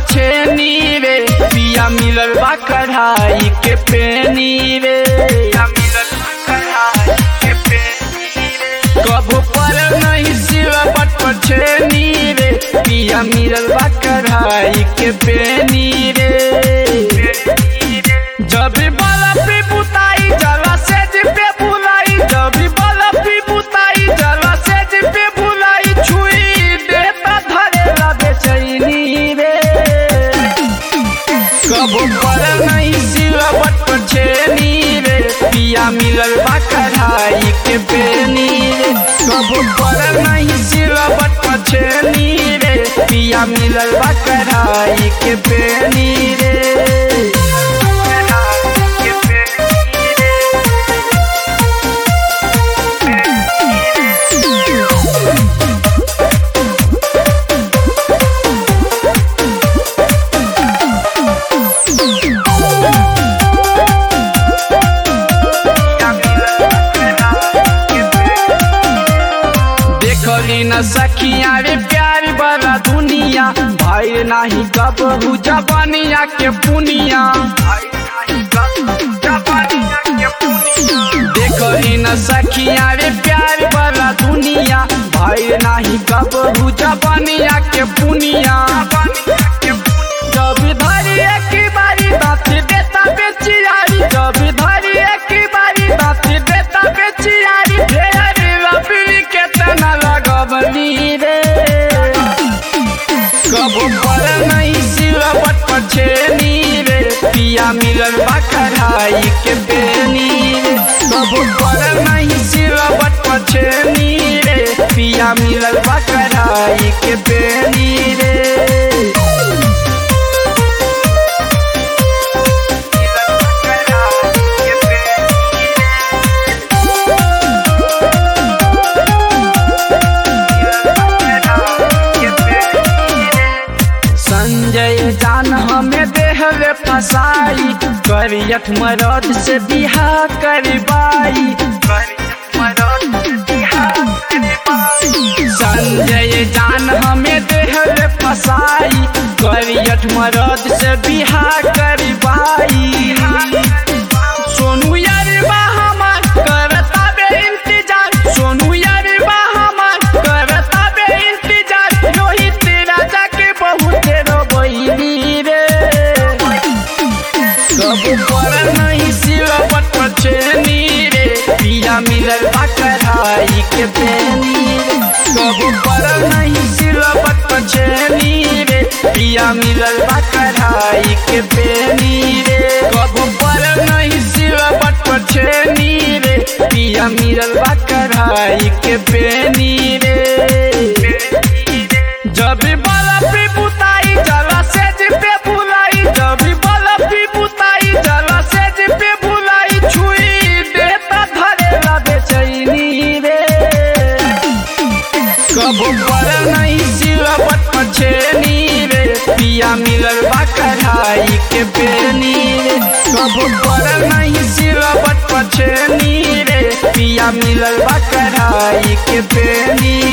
पछेनी रे पिया मिलल बा कढ़ाई के पेनी रे पिया मिलल बा कढ़ाई के पेनी रे कबो पर नहीं सिवा बट पछेनी रे पिया मिलल बा कढ़ाई के पेनी रे जब बाला पे बुताई जला से पे बुलाई जब बाला पे बुताई जला से पे बुलाई छुई देता धरे ला बेचैनी रे कब पर नहीं सिलवट पर छेनी रे पिया मिलल बा कढ़ाई के बेनी रे कब पर नहीं सिलवट पर छेनी रे पिया मिलल बा कढ़ाई के बेनी रे के बेनी रे देखली न सखिया रे प्यार वाला दुनिया भाई नाही कबहू जबानिया के पुनिया देखली न सखिया रे प्यार वाला दुनिया भाई नाही कबहू जबानिया के पुनिया जब धरी एक बारी दाँत देता बेचियारी जब धरी एक बारी दाँत देता बेचियारी ढेर रबी के तना लगबनी रे कब पर नहीं सिलवट पर छेनी रे पिया मिलल बा कढ़ाई के बेनी रे कब पर नहीं सिलवट पर छेनी रे पिया मिलल बा कढ़ाई के बेनी रे संजय जान हमें देहले फसाई करियठ मरद से बिहा करबाई संजय जान हमें देहले फसाई करियठ मरद से बिहा करबाई सोनू यारबा हमार करता बे इंतजार सोनू यारबा हमार करता बे इंतजार रोहित राजा के बहुत रोबैनी रे कब पर नहीं सिलवट पर छेनी रे पिया मिलल बा कढ़ाई के बेनी रे कब पर नहीं सिलवट पर छेनी रे पिया मिलल बा कढ़ाई के बेनी रे कब पर नहीं सिलवट पर छेनी रे पिया मिलल बा कढ़ाई के बेनी रे जब बाला पे बुताई जला से पे बुलाई जब बाला पे बुताई जला से पे बुलाई छुई देता धरे ला बेचैनी रे कब पर नहीं सिलवट पर छेनी रे पिया मिलल बा कढ़ाई के बेनी रे कब पर नहीं सिलवट पर छेनी रे पिया मिलल बा कढ़ाई के बेनी